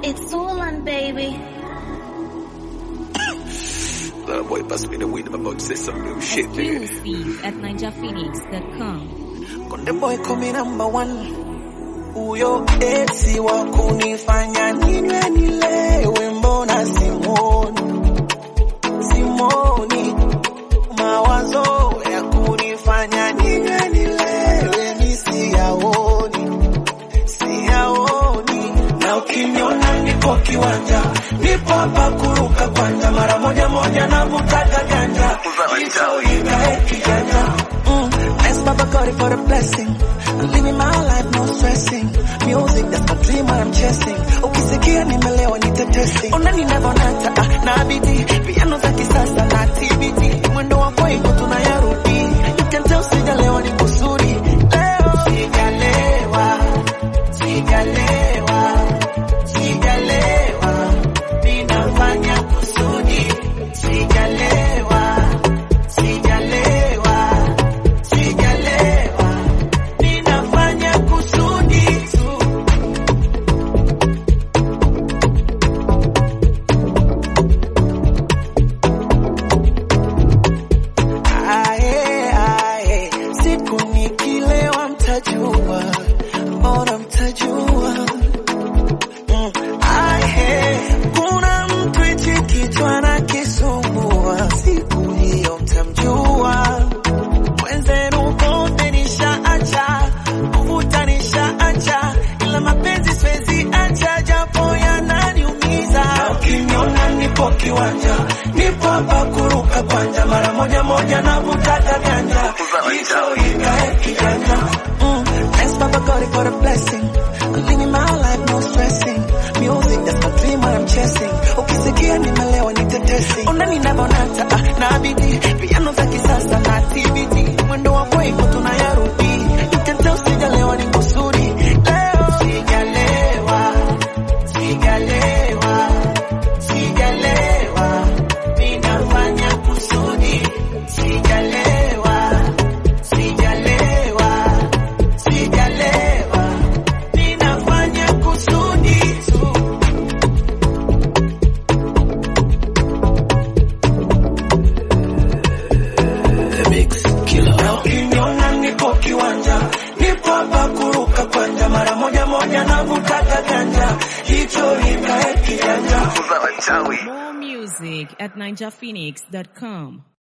It's Orlan, baby. Little boy bust me the weed, I'm about to say some new shit, nigga. Exclusive at ninjaphoenix.com. Konde boy kumi number one, huyo eti wa kunifanya ninywe nilewe, mbona simoni simoni, mawazo ya kunifanya ninywe nilewe nisiyaoni siyaoni, na ukiniona nipo kiwanja, nipo hapa kuruka kwanja, mara moja moja navutaga ganja, hicho ikae kijanja Mm, thanks Baba God for the blessing. I'm living my life, no stressing. Music, that's my dream, what I'm chasing. Ukisikia nimelewa nitetesi. Unani navonata, ah, na bidii. Piano za kisasa na TBT. Mwendo wa kwaiko tunayarudi. You can tell sijalewa ni kusudi. Leo sijalewa, sijalewa, sijalewa. Ninafanya kusudi. Sijalewa, sijalewa. Sijalewa, ninafanya kusudi tu. Ae, ae, siku nikilewa mtajua, mbona mtajua? Mm, ae, kuna mtu hichi kichwa na kisumbua, siku hiyo mtamjua mwenzenu pombe nishaacha, kuvuta nishaacha, ila mapenzi siwezi acha, japo yananiumiza. Na Ukiniona nipo kiwanja, nipo hapa kuruka kwanja, mara moja moja navutaga ganja, hicho ikae kijanja. Mm, thanks Baba God for the blessing. I'm living my life, no stressing. Music, that's my dream, what I'm chasing. Ukisikia nimelewa ni tetesi. Ona ninavonata, ah, na bidii. Piano za kisasa na TBT. Mwendo wa kwaiko tunayarudi. You can tell sijalewa ni kusudi. Leo sijalewa, sijalewa, sijalewa. Ninafanya kusudi. Sijalewa, sijalewa, sijalewa. Ninafanya kusudi tu. Na ukiniona niko kiwanja, nipo hapa kuruka kwanja, mara moja moja navutaga ganja, hicho ikae kijanja. More music at ninjaphoenix.com.